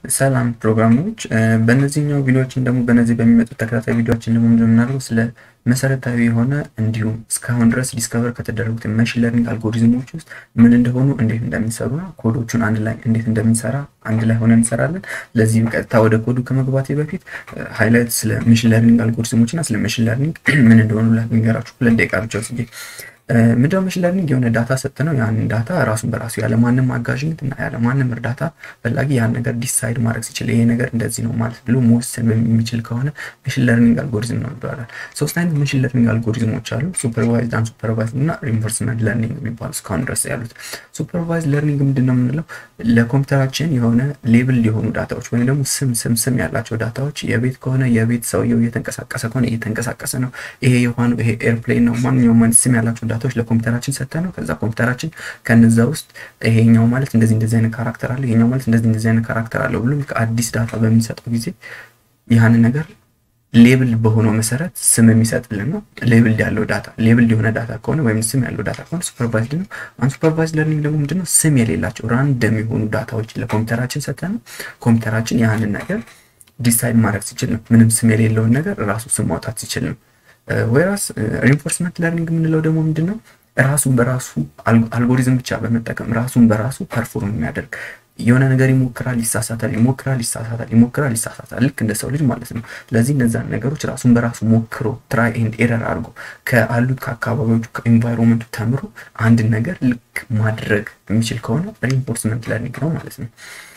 ሰላም ፕሮግራሞች በእነዚህኛው ቪዲዮዎችን ደግሞ በነዚህ በሚመጡት ተከታታይ ቪዲዮዎችን ደግሞ እንደምናደርገው ስለ መሰረታዊ የሆነ እንዲሁም እስካሁን ድረስ ዲስከቨር ከተደረጉት መሽን ለርኒንግ አልጎሪዝሞች ውስጥ ምን እንደሆኑ እንዴት እንደሚሰሩ ኮዶቹን አንድ ላይ እንዴት እንደምንሰራ አንድ ላይ ሆነ እንሰራለን። ለዚህ ቀጥታ ወደ ኮዱ ከመግባቴ በፊት ሃይላይት ስለ መሽን ለርኒንግ አልጎሪዝሞች እና ስለ መሽን ለርኒንግ ምን እንደሆኑ ልንገራችሁ። ሁለት ደቂቃ ብቻ ወስጄ ምንድነው መሽን ለርኒንግ? የሆነ ዳታ ሰጥተነው ያንን ዳታ ራሱን በራሱ ያለማንም አጋዥነት እና ያለማንም እርዳታ ፈላጊ ያን ነገር ዲሳይድ ማድረግ ሲችል ይሄ ነገር እንደዚህ ነው ማለት ብሎ መወሰን የሚችል ከሆነ መሽን ለርኒንግ አልጎሪዝም ነው ይባላል። ሶስት አይነት መሽን ለርኒንግ አልጎሪዝሞች አሉ። ሱፐርቫይዝድ፣ አንሱፐርቫይዝድ እና ሪንፎርስመንት ለርኒንግ የሚባሉ እስካሁን ድረስ ያሉት። ሱፐርቫይዝድ ለርኒንግ ምንድን ነው የምንለው? ለኮምፒውተራችን የሆነ ሌብል የሆኑ ዳታዎች ወይም ደግሞ ስም ስም ስም ያላቸው ዳታዎች የቤት ከሆነ የቤት ሰውየው እየተንቀሳቀሰ ከሆነ እየተንቀሳቀሰ ነው። ይሄ የሆነ ይሄ ኤርፕሌን ነው። ማንኛውም አይነት ስም ያላቸው ዳታዎች ለኮምፒውተራችን ሰጠ ነው። ከዛ ኮምፒውተራችን ከነዛ ውስጥ ይሄኛው ማለት እንደዚህ እንደዚህ አይነት ካራክተር አለ፣ ይሄኛው ማለት እንደዚህ እንደዚህ አይነት ካራክተር አለው ብሎ አዲስ ዳታ በሚሰጠው ጊዜ ያንን ነገር ሌብል በሆነው መሰረት ስም የሚሰጥልን ነው። ሌብል ያለው ዳታ ሌብል የሆነ ዳታ ከሆነ ወይም ስም ያለው ዳታ ከሆነ ሱፐርቫይዝድ ነው። አንሱፐርቫይዝድ ለርኒንግ ደግሞ ምንድነው? ስም የሌላቸው ራንደም የሆኑ ዳታዎች ለኮምፒውተራችን ሰጠ ነው። ኮምፒውተራችን ያንን ነገር ዲሳይድ ማድረግ ሲችል ነው። ምንም ስም የሌለውን ነገር ራሱ ስም ማውጣት ሲችል ነው። ወይራስ ሪንፎርስመንት ለርኒንግ የምንለው ደግሞ ምንድን ነው? ራሱን በራሱ አልጎሪዝም ብቻ በመጠቀም ራሱን በራሱ ፐርፎርም የሚያደርግ የሆነ ነገር ይሞክራል፣ ይሳሳታል፣ ይሞክራል፣ ይሳሳታል፣ ይሞክራል፣ ይሳሳታል። ልክ እንደ ሰው ልጅ ማለት ነው። ስለዚህ እነዛን ነገሮች ራሱን በራሱ ሞክሮ ትራይ ኤንድ ኤረር አድርጎ ከአሉት ከአካባቢዎቹ ከኢንቫይሮንመንቱ ተምሮ አንድን ነገር ልክ ማድረግ የሚችል ከሆነ ሪንፎርስመንት ለርኒንግ ነው ማለት ነው።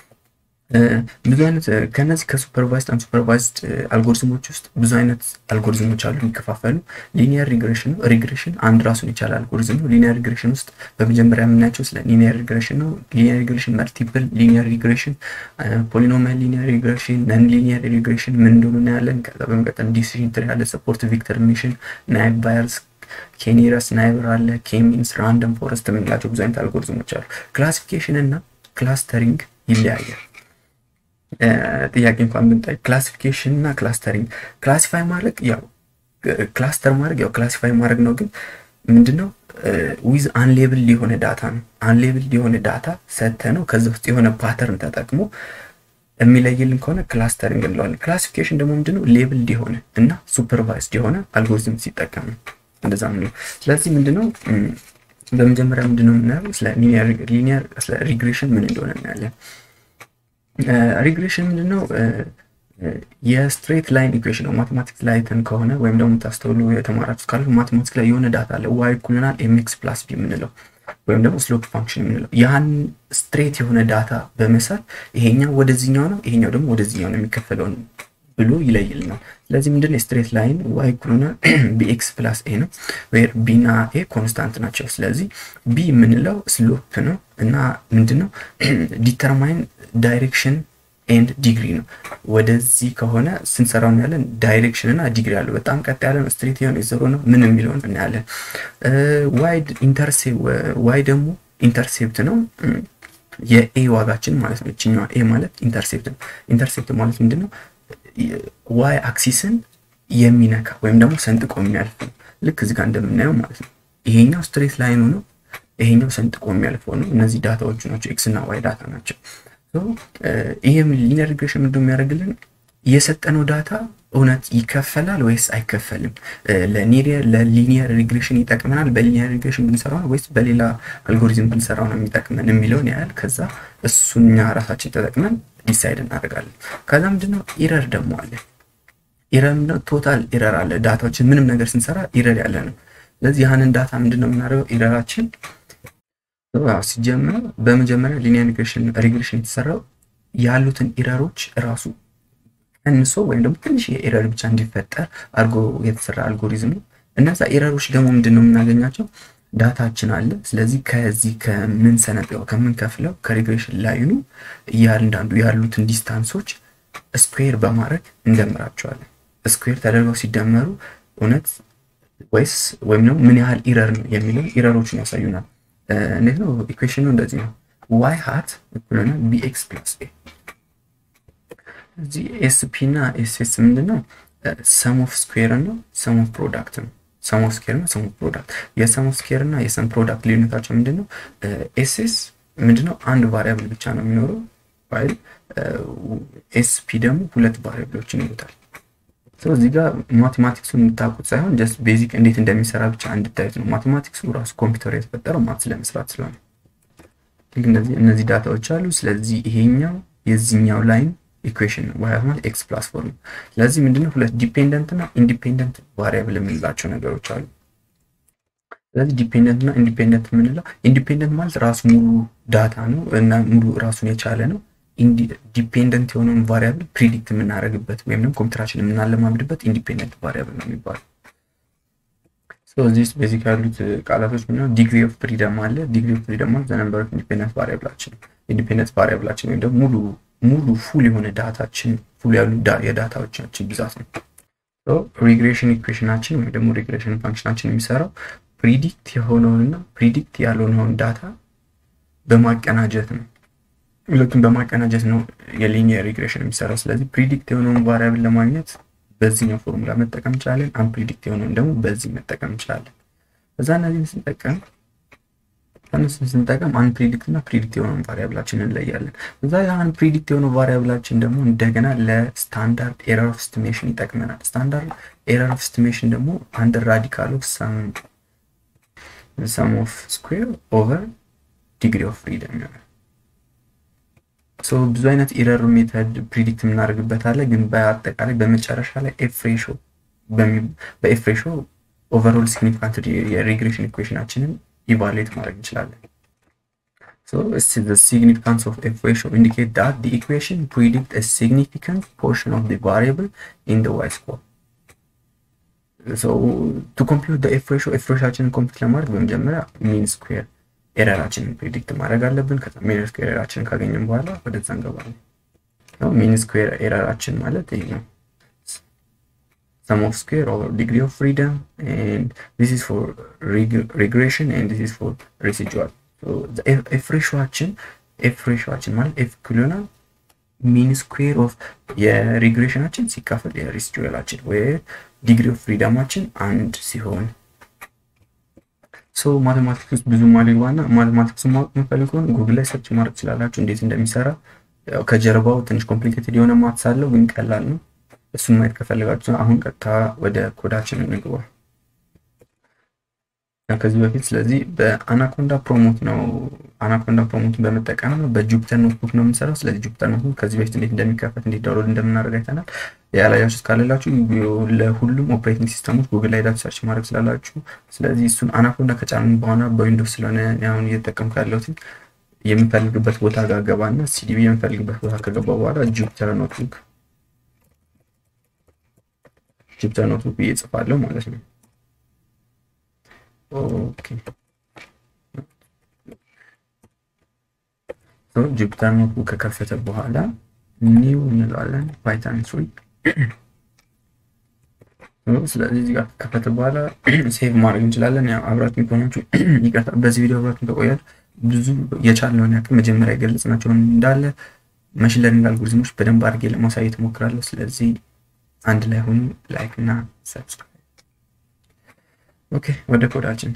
ብዙ አይነት ከነዚህ ከሱፐርቫይዝድ አንሱፐርቫይዝድ አልጎሪዝሞች ውስጥ ብዙ አይነት አልጎሪዝሞች አሉ የሚከፋፈሉ። ሊኒየር ሪግሬሽን ነው። ሪግሬሽን አንድ ራሱን የቻለ አልጎሪዝም ነው። ሊኒየር ሪግሬሽን ውስጥ በመጀመሪያ የምናያቸው ስለ ሊኒየር ሪግሬሽን ነው። ሊኒየር ሪግሬሽን፣ መልቲፕል ሊኒየር ሪግሬሽን፣ ፖሊኖሚያል ሊኒየር ሪግሬሽን፣ ነን ሊኒየር ሪግሬሽን ምን እንደሆኑ እናያለን። ከዛ በመቀጠል ዲሲዥን ትሪ ያለ፣ ሰፖርት ቪክተር ሚሽን፣ ናይብ ባየርስ ኬኒረስ ናይበር አለ፣ ኬሚንስ፣ ራንደም ፎረስት የምንላቸው ብዙ አይነት አልጎሪዝሞች አሉ። ክላሲፊኬሽን እና ክላስተሪንግ ይለያያል። ጥያቄ እንኳን ብንጠይቅ ክላሲፊኬሽን እና ክላስተሪንግ ክላሲፋይ ማድረግ ያው ክላስተር ማድረግ ያው ክላሲፋይ ማድረግ ነው። ግን ምንድነው ዊዝ አንሌብል የሆነ ዳታ ነው። አንሌብል የሆነ ዳታ ሰተ ነው ከዚ ውስጥ የሆነ ፓተርን ተጠቅሞ የሚለይልን ከሆነ ክላስተሪንግ እንለዋለን። ክላሲፊኬሽን ደግሞ ምንድነው ሌብል የሆነ እና ሱፐርቫይዝድ የሆነ አልጎሪዝም ሲጠቀም ነው። እንደዛ ነው። ስለዚህ ምንድነው በመጀመሪያ ምንድነው የምናየው ስለ ሊኒየር ስለ ሪግሬሽን ምን እንደሆነ እናያለን። ሪግሬሽን ምንድነው? የስትሬት ላይን ኢኩዌሽን ነው። ማቴማቲክስ ላይ ተን ከሆነ ወይም ደግሞ ታስተውሉ የተማራችሁ ካለ ማቴማቲክስ ላይ የሆነ ዳታ አለ ዋይ ኩልናል ኤምኤክስ ፕላስ ቢ የምንለው ወይም ደግሞ ስሎፕ ፋንክሽን የምንለው ያን ስትሬት የሆነ ዳታ በመሳል ይሄኛው ወደዚህኛው ነው፣ ይሄኛው ደግሞ ወደዚህኛው ነው የሚከፈለውን ብሎ ይለይልናል። ስለዚህ ምንድነው የስትሬት ላይን ዋይ ኩልናል ቢኤክስ ፕላስ ኤ ነው፣ ወይ ቢና ኤ ኮንስታንት ናቸው። ስለዚህ ቢ የምንለው ስሎፕ ነው እና ምንድነው ዲተርማይን ዳይሬክሽን ኤንድ ዲግሪ ነው። ወደዚህ ከሆነ ስንሰራው እናያለን። ዳይሬክሽን እና ዲግሪ አለው። በጣም ቀጥ ያለ ነው፣ ስትሬት የሆነ የዘሮ ነው ምን የሚለውን እናያለን። ዋይድ ኢንተርሴፕት ዋይ ደግሞ ኢንተርሴፕት ነው የኤ ዋጋችን ማለት ነው። እችኛዋ ኤ ማለት ኢንተርሴፕት ነው። ኢንተርሴፕት ማለት ምንድን ነው? ዋይ አክሲስን የሚነካ ወይም ደግሞ ሰንጥቆ የሚያልፍ ነው። ልክ እዚህ ጋር እንደምናየው ማለት ነው። ይሄኛው ስትሬት ላይኑ ነው፣ ይሄኛው ሰንጥቆ የሚያልፈው ነው። እነዚህ ዳታዎቹ ናቸው፣ ኤክስ እና ዋይ ዳታ ናቸው። ይህም ሊኒየር ሪግሬሽን ምንድን የሚያደርግልን የሰጠነው ዳታ እውነት ይከፈላል ወይስ አይከፈልም? ለሊኒየር ሪግሬሽን ይጠቅመናል በሊኒየር ሪግሬሽን ብንሰራው ነው ወይስ በሌላ አልጎሪዝም ብንሰራው ነው የሚጠቅመን የሚለውን ያህል ከዛ እሱኛ ራሳችን ተጠቅመን ዲሳይድ እናደርጋለን። ከዛ ምንድነው ኢረር ደግሞ አለ። ኢረር ምንድነው? ቶታል ኢረር አለ። ዳታዎችን ምንም ነገር ስንሰራ ኢረር ያለ ነው። ስለዚህ ያህንን ዳታ ምንድነው የምናደርገው? ኢረራችን ሲጀምር በመጀመሪያ ሊኒየር ሪግሬሽን የተሰራው ያሉትን ኢረሮች ራሱ ቀንሶ ወይም ደግሞ ትንሽ የኤረር ብቻ እንዲፈጠር አድርጎ የተሰራ አልጎሪዝም ነው። እነዛ ኤረሮች ደግሞ ምንድን ነው የምናገኛቸው? ዳታችን አለ። ስለዚህ ከዚህ ከምንሰነጥቀው ከምንከፍለው ከሪግሬሽን ላይኑ እያንዳንዱ ያሉትን ዲስታንሶች ስኩዌር በማድረግ እንደምራቸዋለን። ስኩዌር ተደርገው ሲደመሩ እውነት ወይስ ወይም ደግሞ ምን ያህል ኢረር ነው የሚለው ኢረሮችን ያሳዩናል። እንዴት ነው ኢኩዌሽኑ? እንደዚህ ነው። ዋይ ሃት እኩል ሆነ ቢኤክስ ፕላስ ኤ እዚህ ኤስፒ እና ኤስኤስ ምንድን ነው? ሰም ኦፍ ስኩዌር ነው ሰም ኦፍ ፕሮዳክት ነው። ሰም ኦፍ ስኩዌር እና ሰም ኦፍ ፕሮዳክት የሰም ኦፍ ስኩዌር እና የሰም ፕሮዳክት ልዩነታቸው ምንድን ነው? ኤስኤስ ምንድን ነው? አንድ ቫሪያብል ብቻ ነው የሚኖረው ፋይል ኤስፒ ደግሞ ሁለት ቫሪያብሎችን ይሉታል። እዚህ ጋር ማቴማቲክሱን የምታውቁት ሳይሆን ጀስት ቤዚክ እንዴት እንደሚሰራ ብቻ እንድታዩት ነው። ማቴማቲክሱ ራሱ ኮምፒውተር የተፈጠረው ማትስ ለመስራት ስለሆነ እነዚህ እነዚህ ዳታዎች አሉ። ስለዚህ ይሄኛው የዚህኛው ላይን ኢኩዌሽን ነው። ዋይ ማለት ኤክስ ፕላስ ፎር ነው። ስለዚህ ምንድነው ሁለት ዲፔንደንት እና ኢንዲፔንደንት ቫሪያብል የምንላቸው ነገሮች አሉ። ስለዚህ ዲፔንደንት እና ኢንዲፔንደንት የምንለው ኢንዲፔንደንት ማለት ራሱ ሙሉ ዳታ ነው እና ሙሉ ራሱን የቻለ ነው። ዲፔንደንት የሆነውን ቫሪያብል ፕሪዲክት የምናደርግበት ወይም ደግሞ ኮምፒውተራችን የምናለማምድበት ኢንዲፔንደንት ቫሪያብል ነው የሚባለው። እዚህ ውስጥ ቤዚክ ያሉት ቃላቶች ምንድነው? ዲግሪ ኦፍ ፍሪደም አለ። ዲግሪ ኦፍ ፍሪደም ማለት ዘነምበር ኦፍ ኢንዲፔንደንት ቫሪያብላችን ኢንዲፔንደንት ቫሪያብላችን ወይም ደግሞ ሙሉ ሙሉ ፉል የሆነ ዳታችን ፉል ያሉ የዳታዎቻችን ብዛት ነው። ሪግሬሽን ኢኩዌሽናችን ወይም ደግሞ ሪግሬሽን ፋንክሽናችን የሚሰራው ፕሪዲክት የሆነውንና ፕሪዲክት ያልሆነውን ዳታ በማቀናጀት ነው። ሁለቱም በማቀናጀት ነው የሊኒየር ሪግሬሽን የሚሰራው። ስለዚህ ፕሪዲክት የሆነውን ቫሪያብል ለማግኘት በዚህኛው ፎርሙላ መጠቀም እንችላለን። አንፕሪዲክት የሆነውን ደግሞ በዚህ መጠቀም እንችላለን። እዛ እነዚህን ስንጠቀም እነሱን ስንጠቀም አንፕሪዲክት እና ፕሪዲክት የሆነውን ቫሪያብላችን እንለያለን። እዛ የአንፕሪዲክት የሆነው ቫሪያብላችን ደግሞ እንደገና ለስታንዳርድ ኤረር ኦፍ ስቲሜሽን ይጠቅመናል። ስታንዳርድ ኤረር ኦፍ ስቲሜሽን ደግሞ አንድ ራዲካል ኦፍ ሰም ኦፍ ስኩዌር ኦቨር ዲግሪ ኦፍ ፍሪደም ይሆናል። ብዙ አይነት ኢረር ሜተድ ፕሪዲክት የምናደርግበት አለ። ግን በአጠቃላይ በመጨረሻ ላይ ኤፍ ሬሾ በኤፍ ሬሾ ኦቨርኦል ሲግኒፊካንት የሪግሬሽን ኢኩዌሽናችንን ኢቫሉዌት ማድረግ እንችላለን። ሲግኒፊካንስ ኦፍ ኤፍ ሬሾ ኢንዲኬት ዳት ዲ ኢኩዌሽን ፕሪዲክት ሲግኒፊካንት ፖርሽን ኦፍ ቫሪያብል ኢን ዋይ ስኮር ቱ ኮምፒውት ኤፍ ሬሾ ኤፍ ሬሾችንን ኮምፒውት ለማድረግ በመጀመሪያ ሚን ስኩዌር ኤረራችንን ፕሪዲክት ማድረግ አለብን። ከዛ ሚን ስኩዌር ኤረራችንን ካገኘን በኋላ ወደዛ እንገባለን። ሚን ስኩዌር ኤረራችን ማለት ይሄ ነው። ሰም ኦፍ ስኩዌር ኦቨር ዲግሪ ኦፍ ፍሪደም ኤንድ ዲስ ኢዝ ፎር ሪግሬሽን ኤንድ ዲስ ኢዝ ፎር ሬሲጁዋል። ኤፍ ሬሾችን ኤፍ ሬሾችን ማለት ኤፍ ኩሎና ሚን ስኩዌር ኦፍ የሪግሬሽናችን ሲካፈል የሬሲጁዋላችን ወይ ዲግሪ ኦፍ ፍሪደማችን አንድ ሲሆን ሶ ማቴማቲክስ ውስጥ ብዙ ማልግባና ማቴማቲክስ ማወቅ የምፈልግ ከሆነ ጉግል ላይ ሰርች ማድረግ ትችላላችሁ እንዴት እንደሚሰራ። ያው ከጀርባው ትንሽ ኮምፕሊኬትድ የሆነ ማትስ አለው ግን ቀላል ነው። እሱን ማየት ከፈለጋችሁ አሁን ቀጥታ ወደ ኮዳችን እንግባ። ከዚህ በፊት ስለዚህ በአናኮንዳ ፕሮሞት ነው አናኮንዳ ፕሮሞትን በመጠቀም ነው በጁፒተር ኖትቡክ ነው የምንሰራው። ስለዚህ ጁፒተር ኖትቡክ ከዚህ በፊት እንዴት እንደሚከፈት እንዴት ዳውንሎድ እንደምናደርግ አይተናል። ያላያችሁ ካለላችሁ ለሁሉም ኦፕሬቲንግ ሲስተሞች ጉግል ላይ ዳት ሰርች ማድረግ ስላላችሁ፣ ስለዚህ እሱን አናኮንዳ ከጫንን በኋላ በዊንዶውስ ስለሆነ አሁን እየተጠቀምኩ ያለሁት የምፈልግበት ቦታ ጋር ገባና ሲዲቢ የምፈልግበት ቦታ ከገባ በኋላ ጁፒተር ኖትቡክ ጁፒተር ኖትቡክ ብዬ እጽፋለሁ ማለት ነው። ኦኬ ጁፒተር ኖትቡክ ከከፈተ በኋላ ኒው እንለዋለን ፓይተን ስሪ። ስለዚህ እዚህ ጋር ከከፈተ በኋላ ሴቭ ማድረግ እንችላለን። ያው አብራችሁን ከሆናችሁ ይቅርታ፣ በዚህ ቪዲዮ አብራችሁን ከቆያችሁ ብዙ የቻልነውን ያክል መጀመሪያ የገለጽናቸውን እንዳለ መሽን ለርኒንግ አልጎሪዝሞች በደንብ አድርጌ ለማሳየት እሞክራለሁ። ስለዚህ አንድ ላይ ሆኑ፣ ላይክ እና ሰብስክራይብ። ኦኬ ወደ ኮዳችን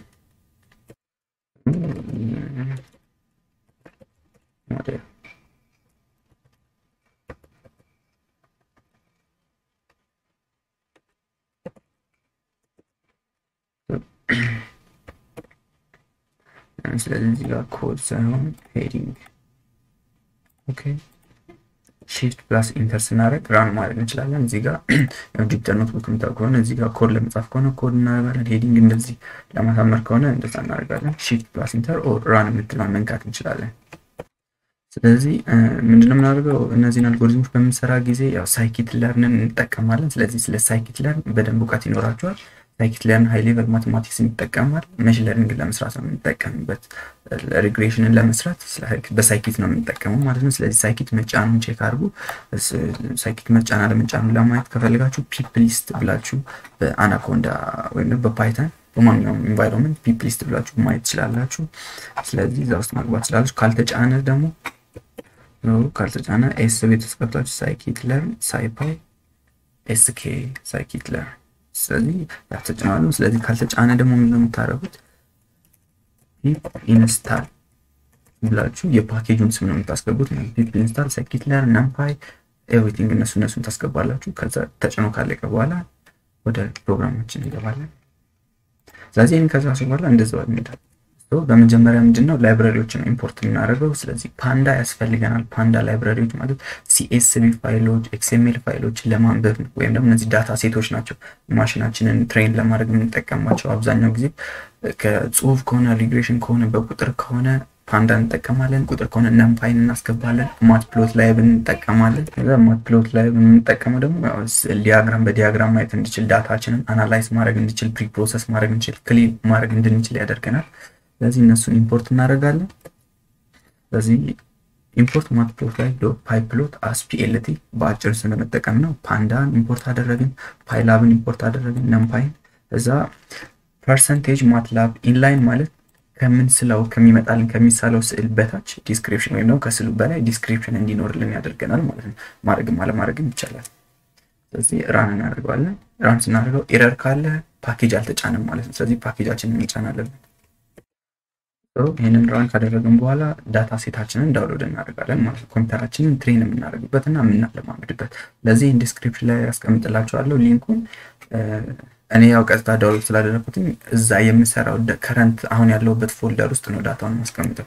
ስለዚህ እዚህ ጋር ኮድ ሳይሆን ሄዲንግ ኦኬ ሺፍት ፕላስ ኢንተር ስናደርግ ራን ማድረግ እንችላለን። እዚህ ጋር ጁፒተር ኖትቡክ የምታውቅ ከሆነ እዚህ ጋር ኮድ ለመጻፍ ከሆነ ኮድ እናደርጋለን። ሄዲንግ እንደዚህ ለማሳመር ከሆነ እንደዛ እናደርጋለን። ሺፍት ፕላስ ኢንተር ኦር ራን የምትለውን መንካት እንችላለን። ስለዚህ ምንድነው የምናደርገው? እነዚህን አልጎሪዝሞች በምንሰራ ጊዜ ያው ሳይኪት ለርንን እንጠቀማለን። ስለዚህ ስለ ሳይኪት ለርን በደንብ እውቀት ይኖራቸዋል። ሳይኪት ለርን ሃይ ሌቨል ማቴማቲክስን ይጠቀማል። መሽን ለርኒንግ ለመስራት ነው የምንጠቀምበት። ሪግሬሽንን ለመስራት በሳይኪት ነው የምንጠቀመው ማለት ነው። ስለዚህ ሳይኪት መጫኑን ቼክ አድርጉ። ሳይኪት መጫን አለመጫኑን ለማየት ከፈለጋችሁ ፒፕ ሊስት ብላችሁ በአናኮንዳ ወይም በፓይተን በማንኛውም ኢንቫይሮንመንት ፒፕ ሊስት ብላችሁ ማየት ትችላላችሁ። ስለዚህ እዛ ውስጥ መግባት ትችላላችሁ። ካልተጫነ ደግሞ ካልተጫነ ኤስ ቤት ውስጥ ገብታችሁ ሳይኪት ለርን ሳይፓይ ኤስኬ ሳይኪት ለርን ስለዚህ ያተጫናሉ። ስለዚህ ካልተጫነ ደግሞ ምንድነው የምታደርጉት? ፒፕ ኢንስታል ብላችሁ የፓኬጁን ስም ነው የምታስገቡት። ፒፕ ኢንስታል፣ ስኪትለር፣ ነምፓይ ኤቭሪቲንግ እነሱ እነሱን ታስገባላችሁ። ከዛ ተጭኖ ካለቀ በኋላ ወደ ፕሮግራማችን እንገባለን። ስለዚህ ይህን ከዛ በኋላ እንደዛው እንሄዳለን። በመጀመሪያ ምንድነው ላይብራሪዎችን ኢምፖርት የምናደርገው። ስለዚህ ፓንዳ ያስፈልገናል። ፓንዳ ላይብራሪዎች ማለት ሲኤስቪ ፋይሎች፣ ኤክስኤምኤል ፋይሎችን ለማንበብ ነው። ወይም ደግሞ እነዚህ ዳታ ሴቶች ናቸው ማሽናችንን ትሬን ለማድረግ የምንጠቀማቸው። አብዛኛው ጊዜ ከጽሁፍ ከሆነ ሪግሬሽን ከሆነ በቁጥር ከሆነ ፓንዳ እንጠቀማለን። ቁጥር ከሆነ ነምፓይን እናስገባለን። ማት ፕሎት ላይ እንጠቀማለን። ከዛ ማት ፕሎት ላይ የምንጠቀመው ደግሞ ዲያግራም በዲያግራም ማየት እንድችል ዳታችንን አናላይዝ ማድረግ እንድችል ፕሪ ፕሮሰስ ማድረግ እንችል ክሊን ማድረግ እንድንችል ያደርገናል። ስለዚህ እነሱን ኢምፖርት እናደርጋለን። ስለዚህ ኢምፖርት ማት ፕሎት ላይ ፓይ ፕሎት አስ ፒኤልቲ በአጭር ስለመጠቀም ነው። ፓንዳን ኢምፖርት አደረግን፣ ፓይላብን ኢምፖርት አደረግን፣ ነምፓይን እዛ ፐርሰንቴጅ ማትላብ ኢንላይን ማለት ከምንስለው ከሚመጣልን ከሚሳለው ስዕል በታች ዲስክሪፕሽን ወይም ደግሞ ከስዕሉ በላይ ዲስክሪፕሽን እንዲኖርልን ያደርገናል ማለት ነው። ማድረግም አለማድረግም ይቻላል። ስለዚህ ራን እናደርገዋለን። ራን ስናደርገው ኤረር ካለ ፓኬጅ አልተጫንም ማለት ነው። ስለዚህ ፓኬጃችንን እንጫናለን። ይህንን ራን ካደረግን በኋላ ዳታ ሴታችንን ዳውንሎድ እናደርጋለን ማለት ነው። ኮምፒውተራችንን ትሬን የምናደርግበት እና የምናለማምድበት። ለዚህ ዲስክሪፕሽን ላይ ያስቀምጥላቸዋለሁ ሊንኩን እኔ ያው ቀጥታ ዳውንሎድ ስላደረኩትኝ እዛ የምሰራው ከረንት አሁን ያለውበት ፎልደር ውስጥ ነው ዳታውን ማስቀምጠው።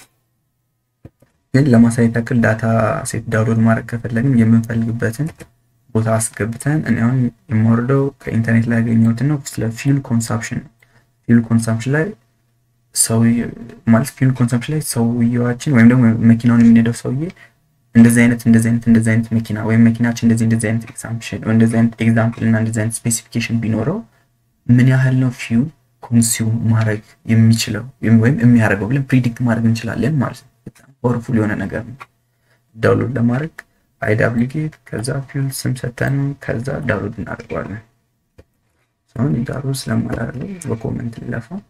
ግን ለማሳየት ያክል ዳታ ሴት ዳውንሎድ ማድረግ ከፈለግን የምንፈልግበትን ቦታ አስገብተን እኔ አሁን የማወርደው ከኢንተርኔት ላይ ያገኘሁትን ነው። ስለ ፊውል ኮንሳምፕሽን ነው። ፊውል ኮንሳምፕሽን ላይ ሰው ማለት ፊውል ኮንሳምፕሽን ላይ ሰውየዋችን ወይም ደግሞ መኪናውን የሚነዳው ሰውዬ እንደዚህ አይነት እንደዚህ አይነት እንደዚህ አይነት መኪና ወይም መኪናችን እንደዚህ እንደዚህ አይነት ኤግዛምፕሽን ወይ እንደዚህ አይነት ኤግዛምፕል እና እንደዚህ አይነት ስፔሲፊኬሽን ቢኖረው ምን ያህል ነው ፊውል ኮንሱም ማድረግ የሚችለው ወይም የሚያደርገው ብለን ፕሪዲክት ማድረግ እንችላለን ማለት ነው። በጣም ፓወርፉል የሆነ ነገር ነው። ዳውንሎድ ለማድረግ አይዳብሊጌት ከዛ ፊውል ስም ሰተን ከዛ ዳውንሎድ እናደርገዋለን። ሲሆን ዳውንሎድ ስለማላደርገው በኮመንት ልለፋው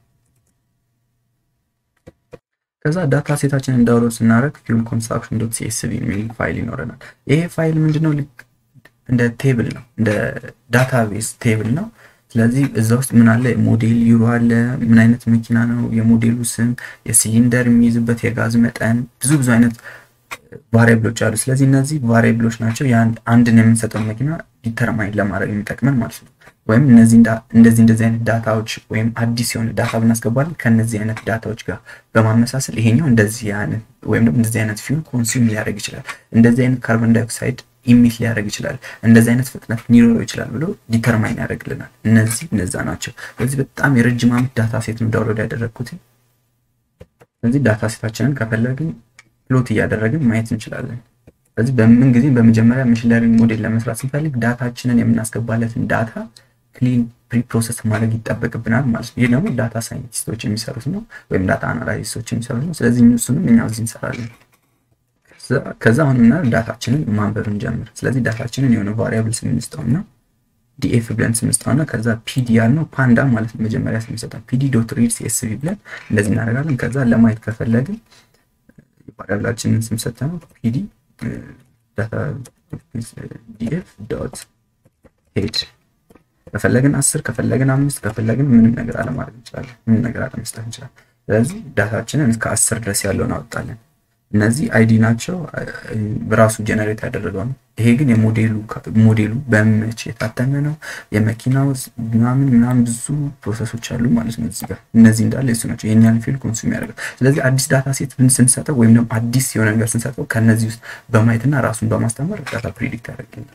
ከዛ ዳታ ሴታችንን ዳውንሎድ ስናደርግ ፊውል ኮንሳፕሽን ዶት ሲኤስቪ የሚል ፋይል ይኖረናል። ይሄ ፋይል ምንድነው? እንደ ቴብል ነው፣ እንደ ዳታቤዝ ቴብል ነው። ስለዚህ እዛ ውስጥ ምን አለ? ሞዴል ዩሮ አለ፣ ምን አይነት መኪና ነው፣ የሞዴሉ ስም፣ የሲሊንደር የሚይዝበት የጋዝ መጠን፣ ብዙ ብዙ አይነት ቫሪያብሎች አሉ። ስለዚህ እነዚህ ቫሪያብሎች ናቸው አንድን የምንሰጠው መኪና ዲተርማይን ለማድረግ የሚጠቅመን ማለት ነው። ወይም እነዚህ እንደዚህ እንደዚህ አይነት ዳታዎች ወይም አዲስ የሆነ ዳታ ብናስገባለን ከነዚህ አይነት ዳታዎች ጋር በማመሳሰል ይሄኛው እንደዚህ አይነት ወይም ደግሞ እንደዚህ አይነት ፊውል ኮንሱም ሊያደርግ ይችላል፣ እንደዚህ አይነት ካርቦን ዳይኦክሳይድ ኢሚት ሊያደርግ ይችላል፣ እንደዚህ አይነት ፍጥነት ሊኖረው ይችላል ብሎ ዲተርማይን ያደርግልናል። እነዚህ እነዛ ናቸው። ስለዚህ በጣም የረጅም ዓመት ዳታ ሴት ነው ዳውንሎድ ያደረግኩት። ስለዚህ ዳታ ሴታችንን ከፈለግን ፕሎት እያደረግን ማየት እንችላለን። ስለዚህ በምን ጊዜ በመጀመሪያ መሽን ለርኒንግ ሞዴል ለመስራት ስንፈልግ ዳታችንን የምናስገባለትን ዳታ ክሊን ፕሪ ፕሮሰስ ማድረግ ይጠበቅብናል ማለት ነው። ይህ ደግሞ ዳታ ሳይንቲስቶች የሚሰሩት ነው፣ ወይም ዳታ አናላይስቶች የሚሰሩት ነው። ስለዚህ እሱንም እኛ እዚህ እንሰራለን። ከዛ አሁን ምና ዳታችንን ማንበብ እንጀምር። ስለዚህ ዳታችንን የሆነ ቫሪያብል ስንስጠውና ዲኤፍ ብለን ስንስጠውና ከዛ ፒዲ ያልነው ፓንዳ ማለት ነው። መጀመሪያ ስንሰጠው ፒዲ ዶት ሪድ ሲኤስቪ ብለን እንደዚህ እናደርጋለን። ከዛ ለማየት ከፈለግን ቫሪያብላችንን ስንሰጠ ነው ፒዲ ዳታ ዲኤፍ ዶት ሄድ ከፈለግን አስር ከፈለግን አምስት ከፈለግን ምንም ነገር አለማድረግ እንችላለን። ምንም ነገር አለመስጠት እንችላለን። ስለዚህ ዳታችንን እስከ አስር ድረስ ያለውን አወጣለን። እነዚህ አይዲ ናቸው፣ በራሱ ጀነሬት ያደረገው ነው። ይሄ ግን የሞዴሉ ሞዴሉ በመቼ የታተመ ነው፣ የመኪናው ምናምን ምናምን ብዙ ፕሮሰሶች አሉ ማለት ነው። እዚህ ጋር እነዚህ እንዳለ የሱ ናቸው። ይሄን ያህል ፊል ኮንሱም ያደርጋል። ስለዚህ አዲስ ዳታ ሴት ብን ስንሰጠው ወይም ደግሞ አዲስ የሆነ ነገር ስንሰጠው ከነዚህ ውስጥ በማየትና ራሱን በማስተማር ዳታ ፕሪዲክት ያደርግልናል።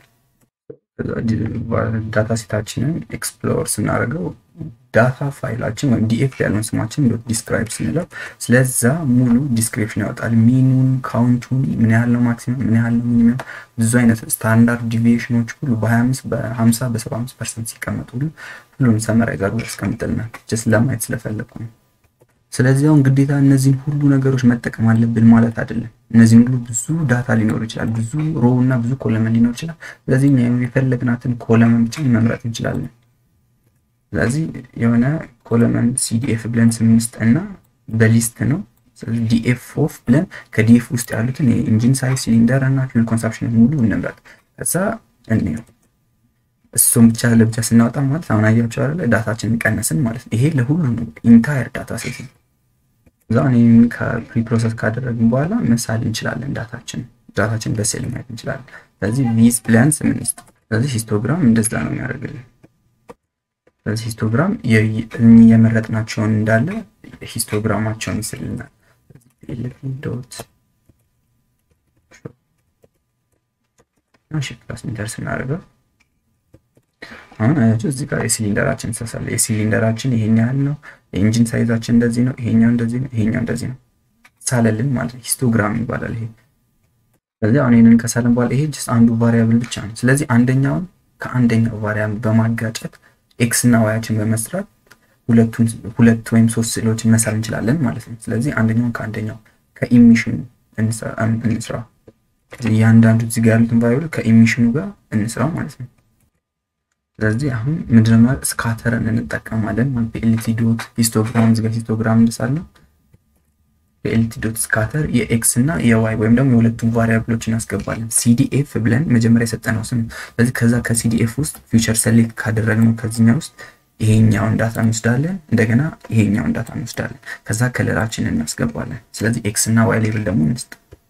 ዳታ ሴታችንን ኤክስፕሎር ስናደርገው ዳታ ፋይላችን ወይም ዲኤፍ ያለውን ስማችን ዶት ዲስክራይብ ስንለው ስለዛ ሙሉ ዲስክሪፕሽን ያወጣል። ሚኑን፣ ካውንቱን፣ ምን ያህል ነው ማክሲመም፣ ምን ያህል ነው ሚኒመም፣ ብዙ አይነት ስታንዳርድ ዲቪዬሽኖች ሁሉ በ25 በ50 በ75 ፐርሰንት ሲቀመጡ ሁሉ ሁሉም ሰመራዊ ጋር ያስቀምጥልናል። ጀስት ለማየት ስለፈለግኩ ነው። ስለዚህ አሁን ግዴታ እነዚህን ሁሉ ነገሮች መጠቀም አለብን ማለት አይደለም። እነዚህን ሁሉ ብዙ ዳታ ሊኖር ይችላል፣ ብዙ ሮ እና ብዙ ኮለመን ሊኖር ይችላል። ስለዚህ የፈለግናትን ኮለመን ብቻ መምረጥ እንችላለን። ስለዚህ የሆነ ኮለመን ሲዲኤፍ ብለን ስምስት እና በሊስት ነው። ስለዚህ ዲኤፍ ኦፍ ብለን ከዲኤፍ ውስጥ ያሉትን የኢንጂን ሳይዝ፣ ሲሊንደር እና ፊውል ኮንሳፕሽን ሙሉ እንምረጥ። ከዛ እንየው። እሱም ብቻ ለብቻ ስናወጣ ማለት አሁን አያቸው አይደለ ዳታችንን ቀነስን ማለት ነው። ይሄ ለሁሉ ነው ኢንታየር ዳታ ሴት ነው። እዛ ይህን ከፕሪ ፕሮሰስ ካደረግን በኋላ መሳል እንችላለን። ዳታችን ዳታችን በስዕል ማየት እንችላለን። ስለዚህ ቪዝ ብለን ስም እንስጥ። ስለዚህ ሂስቶግራም እንደዛ ነው የሚያደርግልን። ስለዚህ ሂስቶግራም የመረጥናቸውን እንዳለ ሂስቶግራማቸውን ይስልናል። ዶት ሺፍት ፕላስ ኢንተር ስናደርገው አሁን አያቸው እዚህ ጋር የሲሊንደራችን ተሳለ። የሲሊንደራችን ይሄን ያህል ነው። የኢንጂን ሳይዛችን እንደዚህ ነው። ይሄኛው እንደዚህ ነው። ይሄኛው እንደዚህ ነው። ሳለልን ማለት ነው። ሂስቶግራም ይባላል ይሄ። ስለዚህ አሁን ይሄንን ከሳለን በኋላ ይሄ ጀስት አንዱ ቫሪያብል ብቻ ነው። ስለዚህ አንደኛውን ከአንደኛው ቫሪያብል በማጋጨት ኤክስ እና ዋያችን በመስራት ሁለቱን ሁለት ወይም ሶስት ስዕሎችን መሳል እንችላለን ማለት ነው። ስለዚህ አንደኛውን ከአንደኛው ከኢሚሽኑ እንስራ። እያንዳንዱ እዚህ ጋር ያሉትን ቫሪያብል ከኢሚሽኑ ጋር እንስራ ማለት ነው። ስለዚህ አሁን ምንድነው ማለት ስካተርን እንጠቀማለን ማለት ፒኤልቲ ዶት ሂስቶግራም እዚህ ጋር ሂስቶግራም እንሳለን። ፒኤልቲ ዶት ስካተር የኤክስ እና የዋይ ወይም ደግሞ የሁለቱም ቫሪያብሎች እናስገባለን። ሲዲኤፍ ብለን መጀመሪያ የሰጠነው ስም። ስለዚህ ከዛ ከሲዲኤፍ ውስጥ ፊውቸር ሰሌክት ካደረግነው ከዚህኛው ውስጥ ይሄኛውን ዳታ እንወስዳለን። እንደገና ይሄኛውን ዳታ እንወስዳለን። ከዛ ከለራችንን እናስገባለን። ስለዚህ ኤክስ እና ዋይ ሌብል ደግሞ እንስጥ።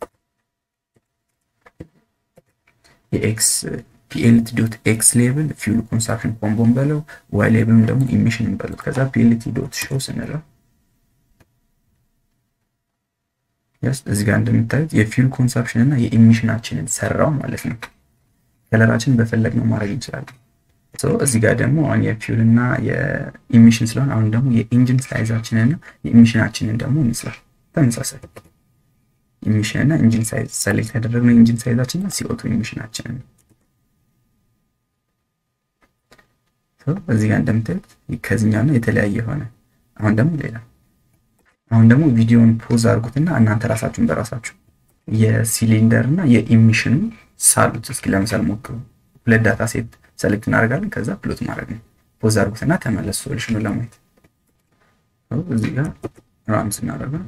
የኤክስ ፒኤልቲ ዶት ኤክስ ሌብል ፊውል ኮንሳፕሽን ኮምቦን በለው፣ ዋይ ሌብልም ደግሞ ኢሚሽን በሉት። ከዛ ፒኤልቲ ዶት ሾው ስንለው ስ እዚህ ጋር እንደምታዩት የፊውል ኮንሳፕሽን እና የኢሚሽናችንን ሰራው ማለት ነው። ከለራችንን በፈለግነው ማድረግ እንችላለን። እዚህ ጋር ደግሞ አሁን የፊውል እና የኢሚሽን ስለሆነ አሁን ደግሞ የኢንጂን ሳይዛችንን እና የኢሚሽናችንን ደግሞ እንስራል። ተመሳሳይ ኢሚሽን እና ኢንጂን ሳይዝ ሰሌክት ያደረግነው ኢንጂን ሳይዛችን እና ሲኦቱ ኢሚሽናችንን እዚህ ጋር እንደምታዩት ከዚህኛው የተለያየ ሆነ። አሁን ደግሞ ሌላ አሁን ደግሞ ቪዲዮን ፖዝ አድርጉትና እናንተ ራሳችሁን በራሳችሁ የሲሊንደር እና የኢሚሽኑ ሳሉት እስኪ ለምሳሌ ሞክሩ። ሁለት ዳታ ሴት ሰሌክት እናደርጋለን። ከዛ ፕሎት ማድረግ ነው። ፖዝ አድርጉትና ተመለሱ ሶሉሽኑ ለማየት እዚህ ጋር ራን ስናደርገው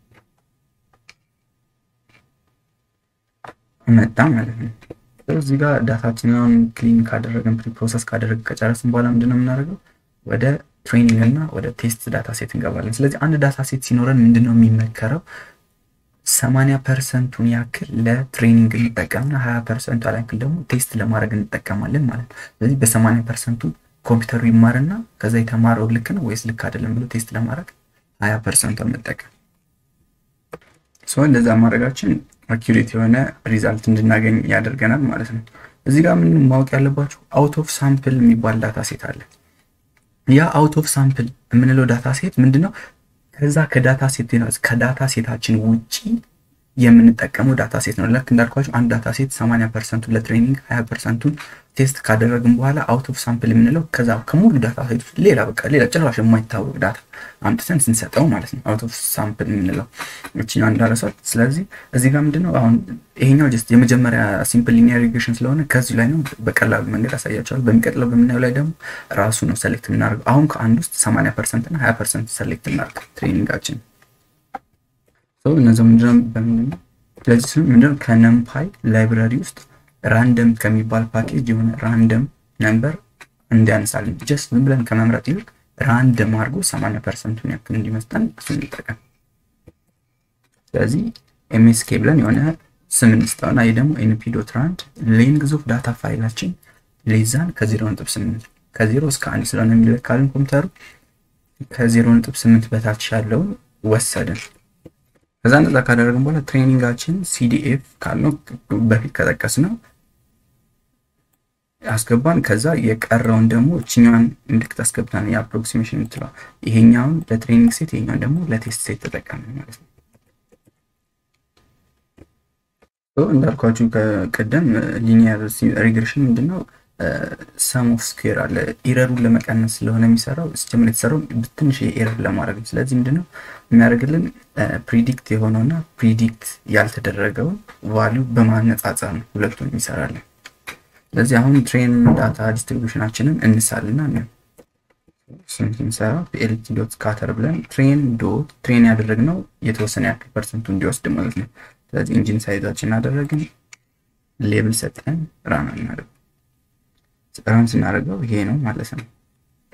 መጣ ማለት ነው። እዚህ ጋር ዳታችንን ክሊን ካደረግን ፕሪ ፕሮሰስ ካደረግን ከጨረስን በኋላ ምንድነው የምናደርገው ወደ ትሬኒንግ እና ወደ ቴስት ዳታ ሴት እንገባለን። ስለዚህ አንድ ዳታ ሴት ሲኖረን ምንድነው የሚመከረው ሰማንያ ፐርሰንቱን ያክል ለትሬኒንግ እንጠቀምና ሀያ ፐርሰንቱ ያክል ደግሞ ቴስት ለማድረግ እንጠቀማለን ማለት ነው። ስለዚህ በሰማንያ ፐርሰንቱ ኮምፒውተሩ ይማርና ከዛ የተማረው ልክ ነው ወይስ ልክ አይደለም ብሎ ቴስት ለማድረግ ሀያ ፐርሰንቷን መጠቀም ሰው እንደዛ ማድረጋችን አኪሬት የሆነ ሪዛልት እንድናገኝ ያደርገናል ማለት ነው። እዚህ ጋር ምን ማወቅ ያለባችሁ አውት ኦፍ ሳምፕል የሚባል ዳታ ሴት አለ። ያ አውት ኦፍ ሳምፕል የምንለው ዳታ ሴት ምንድነው? ከዛ ከዳታ ሴት ከዳታ ሴታችን ውጪ የምንጠቀመው ዳታ ሴት ነው። ልክ እንዳልኳቸው አንድ ዳታ ሴት 80 ፐርሰንቱን ለትሬኒንግ 20 ፐርሰንቱን ቴስት ካደረግን በኋላ አውት ኦፍ ሳምፕል የምንለው ከዛ ከሙሉ ዳታ ሴት ሌላ በቃ ሌላ ጭራሽ የማይታወቅ ዳታ አምጥተን ስንሰጠው ማለት ነው። አውት ኦፍ ሳምፕል የምንለው እችኛ እንዳረሷት። ስለዚህ እዚህ ጋር ምንድነው አሁን ይሄኛው ጀስት የመጀመሪያ ሲምፕል ሊኒየር ሪግሬሽን ስለሆነ ከዚህ ላይ ነው በቀላሉ መንገድ አሳያቸዋል። በሚቀጥለው በምናየው ላይ ደግሞ ራሱ ነው ሰሌክት የምናደርገው። አሁን ከአንድ ውስጥ 80 ፐርሰንት እና 20 ፐርሰንት ሰሌክት እናደርግ ትሬኒንጋችን እነዚህ ምንድነው በምንድነው ስለዚህ ስም ምንድነው ከነምፓይ ላይብራሪ ውስጥ ራንደም ከሚባል ፓኬጅ የሆነ ራንደም ነምበር እንዲያነሳልን ጀስት ዝም ብለን ከመምረጥ ይልቅ ራንደም አድርጎ 80 ፐርሰንቱን ያክል እንዲመስጠን እሱን እንጠቀም። ስለዚህ ኤምኤስኬ ብለን የሆነ ስም እንስጠውና ይህ ደግሞ ኤንፒ ዶት ራንድ ሌንግዝ ኦፍ ዳታ ፋይላችን ሌዛን ከዜሮ ነጥብ ስምንት ከዜሮ እስከ አንድ ስለሆነ የሚለካልን ኮምፒውተሩ ከዜሮ ነጥብ ስምንት በታች ያለውን ወሰድን። ከዛ እንደዛ ካደረግን በኋላ ትሬኒንጋችን ሲዲኤፍ ካልነው በፊት ከጠቀስ ነው አስገባን። ከዛ የቀረውን ደግሞ እችኛዋን ምልክት አስገብታን የአፕሮክሲሜሽን የምትለው ይሄኛውን ለትሬኒንግ ሴት ይሄኛውን ደግሞ ለቴስት ሴት ተጠቀምን ማለት ነው። እንዳልኳችሁ ከቀደም ሊኒየር ሪግሬሽን ምንድነው ሰም ኦፍ ስኩዌር አለ። ኢረሩን ለመቀነስ ስለሆነ የሚሰራው ሲጀምር የተሰራው ትንሽ ኤረር ለማድረግ ነው። ስለዚህ ምንድነው የሚያደርግልን ፕሪዲክት የሆነውና ፕሪዲክት ያልተደረገውን ቫሊዩ በማነጻጸር ነው ሁለቱን የሚሰራለን። ስለዚህ አሁን ትሬን ዳታ ዲስትሪቢዩሽናችንን እንሳልና ነው ስንሰራ ፒኤልቲ ዶት ስካተር ብለን ትሬን ዶት ትሬን ያደረግነው የተወሰነ ያክል ፐርሰንቱ እንዲወስድ ማለት ነው። ስለዚህ ኢንጂን ሳይዛችን አደረግን፣ ሌብል ሰጠን፣ ራን እናደርግ ራን ስናደርገው ይሄ ነው ማለት ነው።